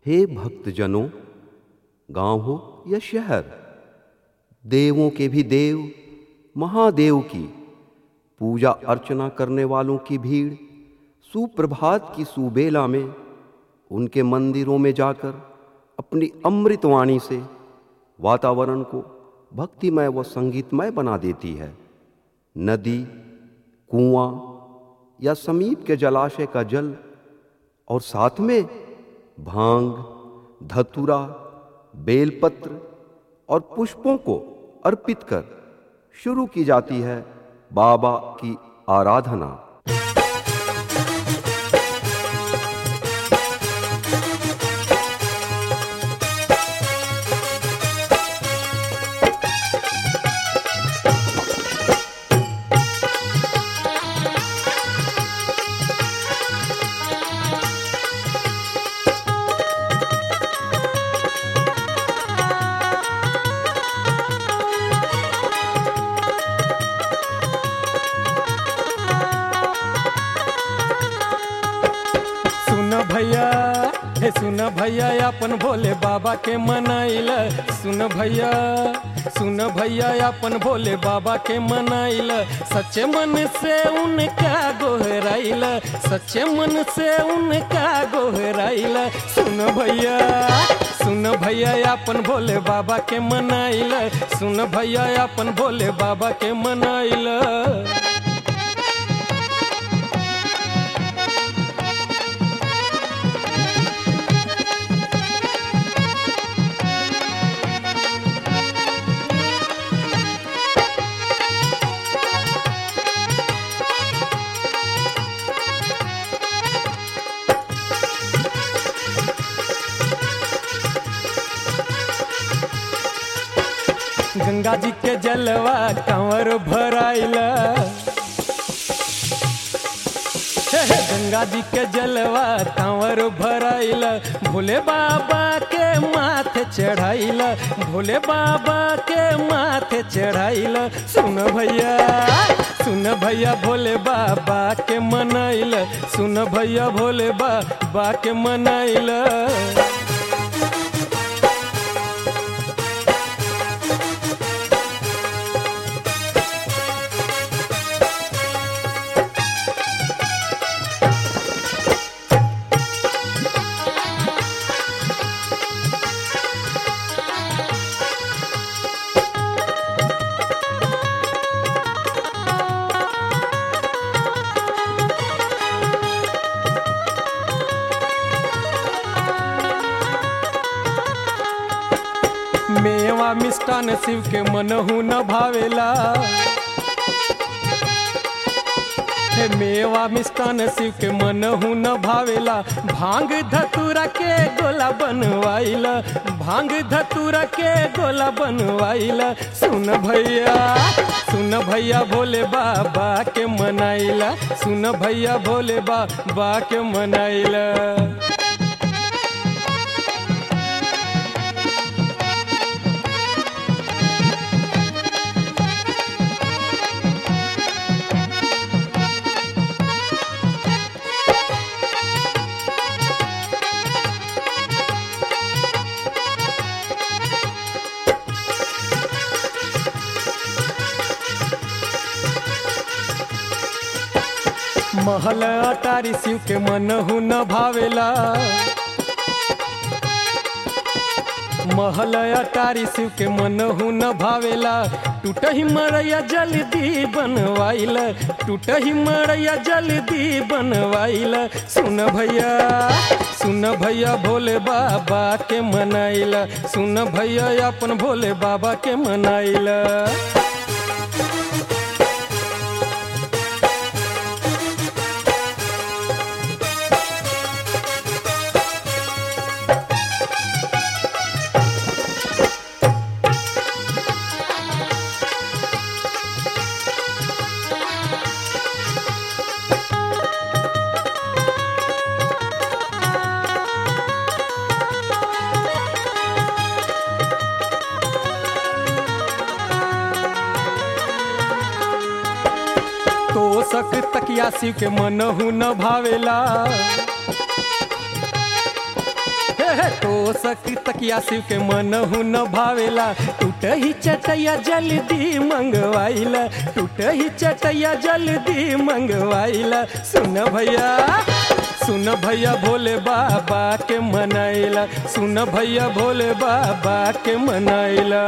हे भक्तजनों गांव हो या शहर देवों के भी देव महादेव की पूजा अर्चना करने वालों की भीड़ सुप्रभात की सुबेला में उनके मंदिरों में जाकर अपनी अमृतवाणी से वातावरण को भक्तिमय व संगीतमय बना देती है नदी कुआं या समीप के जलाशय का जल और साथ में भांग धतुरा बेलपत्र और पुष्पों को अर्पित कर शुरू की जाती है बाबा की आराधना सुन भैया हे सुन भैया अपन भोले बाबा के मनाइल सुन भैया सुन भैया अपन भोले बाबा के मनाइल सच्चे मन से उनका गोहराइल सच्चे मन से उनका गोहराइल सुन भैया सुन भैया अपन भोले बाबा के मनाइल सुन भैया अपन भोले बाबा के मनाइल गंगा जी के जलवा कंवर भराइला हे हे, गंगा जी के जलवा कंवर भराइला भोले बाबा के माथे चढ़ाइला भोले बाबा के माथे चढ़ाइला सुन भैया सुन भैया भोले बाबा के मनाइला सुन भैया भोले बाबा के मनाइला मेवा मिष्टान शिव के मनहु न भावेला हे मेवा मिष्टान शिव के मनहु न भावेला भांग धतूरा के गोला बनवाइला भांग धतूरा के गोला बनवाइला सुन भैया सुन भैया भोले बाबा के मनाइला सुन भैया भोले बाबा के मनाइला महल अटारी शिव के मनहु न भावेला महल अटारी शिव के मनहु न भावेला टूटही मरैया जल्दी बनवाइल टूटही मरैया जल्दी बनवाइल सुन भैया सुन भैया भोले बाबा के मनाइल सुन भैया अपन भोले बाबा के मनाइल तोसक तकिया शिव के मनहु न भावेला हे हे तो सकी तकिया शिव के मनहु न भावेला टूट ही चटैया जल्दी मंगवाइला टूट ही चटैया जल्दी मंगवाइला सुन भैया सुन भैया भोले बाबा के मनाइला सुन भैया भोले बाबा के मनाइला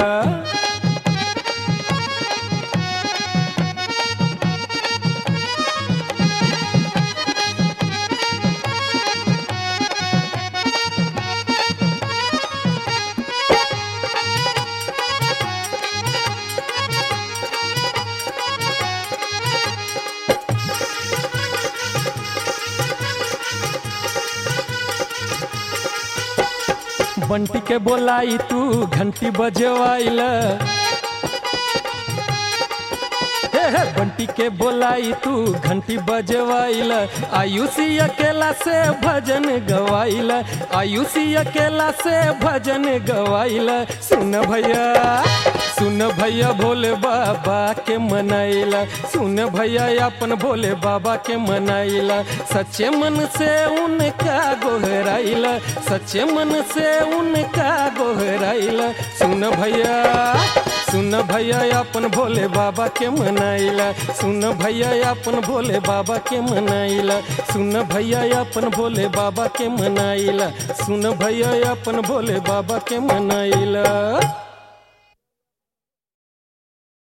बंटी के बोलाई तू घंटी बजवाइला हे हे बंटी के बोलाई तू घंटी बजवाइला आयुषी अकेला से भजन गवाइला आयुषी अकेला से भजन गवाइला सुन भैया सुन भैया भोले बाबा के मनाइला सुन भैया अपन भोले बाबा के मनाइला सच्चे मन से उनका गोहराइला सच्चे मन से उनका गोहराइला सुन भैया सुन भैया अपन भोले बाबा के मनाइला सुन भैया अपन भोले बाबा के मनाइला सुन भैया अपन भोले बाबा के मनाइला सुन भैया अपन भोले बाबा के मनाइला